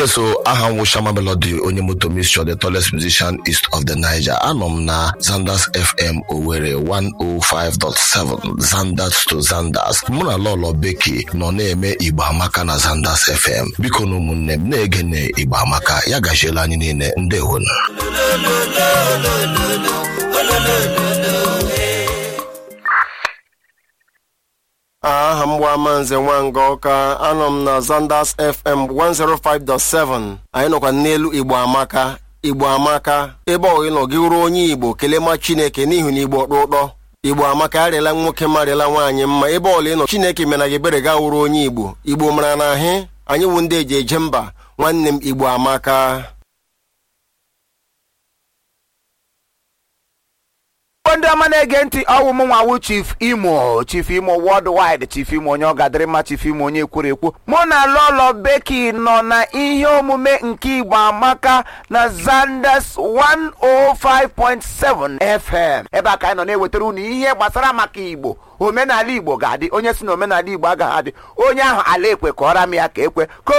yes o aha m wụ Shama Melody onye moto mixture the tallest musician east of the Niger anọ m na Zanders FM Owerri 105.7 Zanders to Zanders mụ na Lolo Beki nọ na-eme Igbo Amaka na Zanders FM biko na ụmụnne m na-ege na Igbo Amaka ya gachiela anyị niile ndewonu aha m bụ Amanze Nwanga Ọka anọ m na Zanders FM 105.7 anyị nọkwa n'elu Igbo Amaka Igbo Amaka ebe ọ ịnọ gị ruo onye Igbo kelee ma Chineke n'ihi na Igbo ọkpụ ụtọ Igbo Amaka arịala nwoke marịala nwaanyị mma ebe ọla ịnọ Chineke mena gị ebere ga wuru onye Igbo Igbo mara na ahị anyị wụ ndị eji eje mba nwanne m Igbo Amaka ndị ọma na-ege ntị ọwụ m nwawu chief imo chief imo worldwide chief imo onye ọ gadịrị mma chief imo onye kwuru ekwu mụ na lolo beki nọ na ihe omume nke igbo amaka na zanders 105.7 fm ebe a ka anyị nọ na-ewetara unu ihe gbasara maka igbo omenala igbo ga-adị onye si na omenala igbo agaghị adị onye ahụ ala ekwe kọọra m ya ka ekwe ka